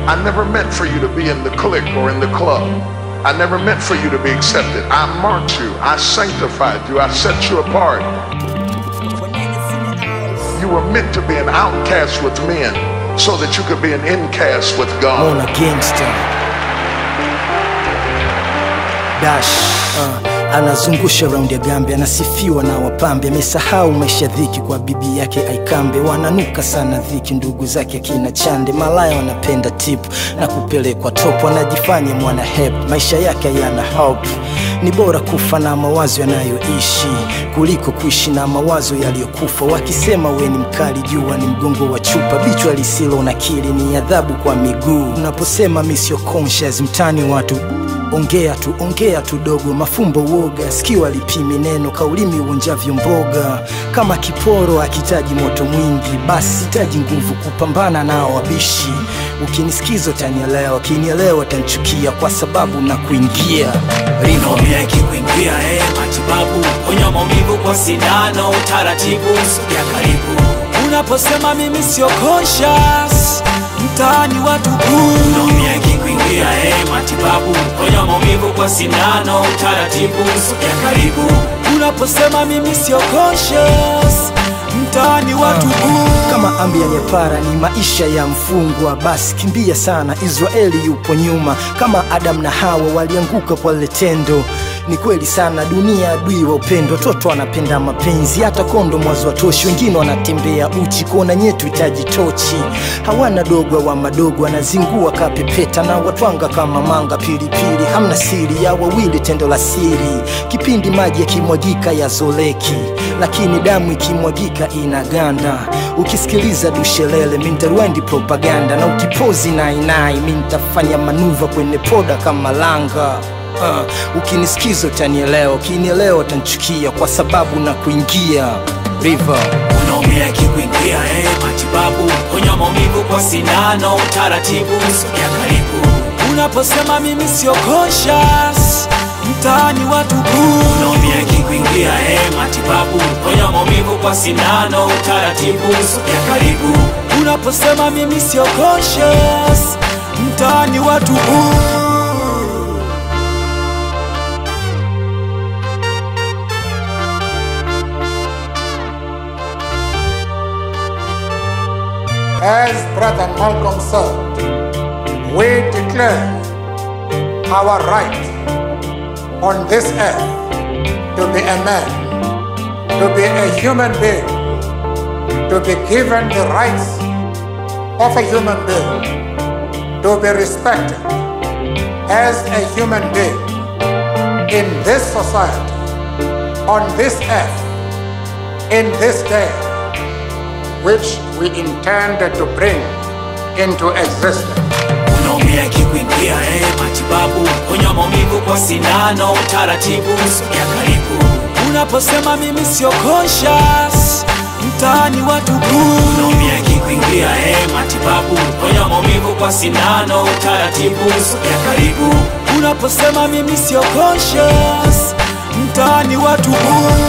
I never meant for you to be in the clique or in the club. I never meant for you to be accepted. I marked you. I sanctified you. I set you apart. You were meant to be an outcast with men so that you could be an incast with God. Mona Gangster Dash uh, anazungusha raundi ya gambe, anasifiwa na wapambe, amesahau maisha dhiki kwa bibi yake Aikambe. Wananuka sana dhiki ndugu zake akina Chande, malaya wanapenda tip na kupelekwa top, anajifanya mwana hep, maisha yake yana hope. Ni bora kufa na mawazo yanayoishi kuliko kuishi na mawazo yaliyokufa. Wakisema we ni mkali, jua ni mgongo wa chupa, bichwa lisilo na kili ni adhabu kwa miguu. Unaposema mi sio conscious, mtani watu ongea tu ongea tu dogo, mafumbo woga, sikio alipimi neno, kaulimi uonjavyo mboga. Kama kiporo akitaji moto mwingi, basi hitaji nguvu kupambana nao wabishi. Ukinisikiza utanielewa, ukinielewa utanichukia kwa sababu na kuingia Rivo. Naumia ikikuingia eh, matibabu ponya maumivu kwa sindano, utaratibu sogea karibu. Unaposema mimi sio conscious, mtaani watu buu. Naumia ikikuingia eh, matibabu ponya maumivu kwa sindano, utaratibu sogea karibu. Unaposema mimi sio conscious, mtaani watu buu. kama ambi ya nyepara ni maisha ya mfungwa, basi kimbia sana. Israeli yupo nyuma, kama Adam na Hawa walianguka kwa lile tendo. Ni kweli sana, dunia adui wa upendo. Watoto wanapenda mapenzi, hata kondo mwazo watoshi. Wengine wanatembea uchi, kuona nyetu hitaji tochi. Hawana dogo wa madogo, anazingua kapepeta na watwanga kama manga pilipili. Hamna siri ya wawili, tendo la siri. Kipindi maji yakimwagika yazoleki, lakini damu ikimwagika inaganda. Ukisikiliza dushelele, mintaruendi propaganda, na ukipozi nainai, mi nitafanya manuva kwenye poda kama langa. Uh, ukinisikiza utanielewa, ukinielewa utanichukia kwa sababu na kuingia River. unaumia ikikuingia eh, matibabu ponya maumivu kwa sindano, utaratibu sogea karibu. Unaposema mimi sio conscious, mtaani watu buu. Unaumia ikikuingia eh, matibabu ponya maumivu kwa sindano, utaratibu sogea karibu. Unaposema mimi sio conscious, mtaani watu buu. As Brother Malcolm said, we declare our right on this earth to be a man, to be a human being, to be given the rights of a human being, to be respected as a human being in this society, on this earth, in this day which we intended to bring into existence. unaumia ikikuingia eh, matibabu ponya maumivu kwa sindano, utaratibu sogea karibu. Unaposema mimi sio conscious, mtaani watu buu. Unaumia ikikuingia eh, matibabu ponya maumivu kwa sindano, utaratibu sogea karibu. Unaposema mimi sio conscious, mtaani watu buu.